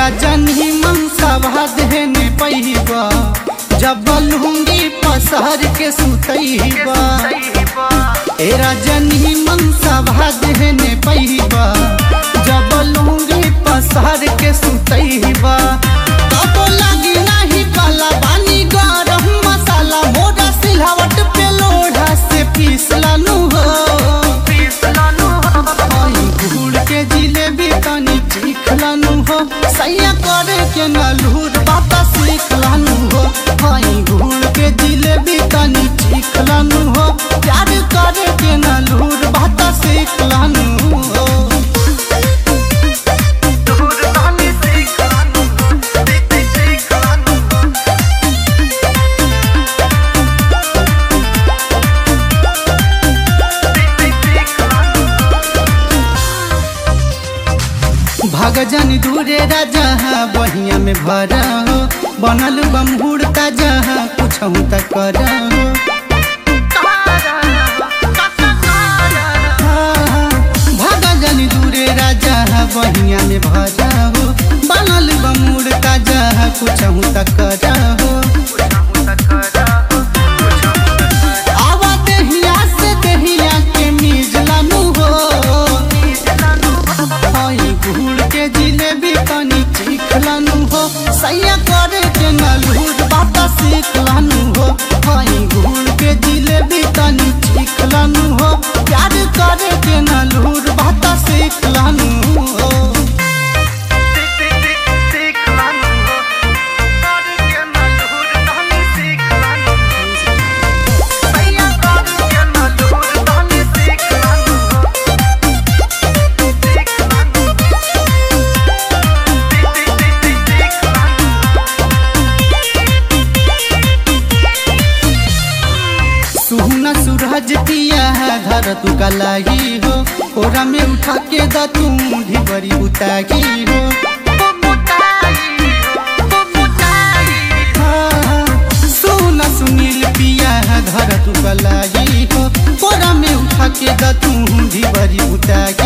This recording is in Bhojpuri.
राजनी मनसा देने पैबा जब लुंगी पसहर के सुतैबा ए राजनी मनसा देने पैबा जब लुंगी पसहर के सुतैबा तब लगी नहीं पाला बानी गरम मसाला मोरा सिलहवट पे लोढ़ा से पीस लानू हो आई गुड़ के जिलेबी तनी चीख लानू हो सैया करे के नलूर बाता सीख लानू हो आई गुड़ के जिलेबी तनी चीख लानू हो प्यार करे के नलूर बाता सीख लानू हो भगजन दूरे राजा बहिया में भरा हो बनल बमहुर ताजा कुछ तक कर हो भगजन दूरे राजा बहिया में भरा हो बनल बमहुर ताजा कुछ तक कर हो आवा देहिया से देहिया के मिजलानु हो आई गुड़ के जिलेबी तनी चीख लानू हो सैया करे के नलूर बाता सीख लानू हो आई गुड़ के जिलेबी तनी चीख लानू हो प्यार करे के नलूर बाता सीख लानू हो सुहना सूरज पिया धर तू कलाई हो ओरा में उठा के द तू ढिबरी उतागी हो हाँ, सुना सुनील पिया धर तू कलाई हो ओरा में उठा के द तू ढिबरी उतागी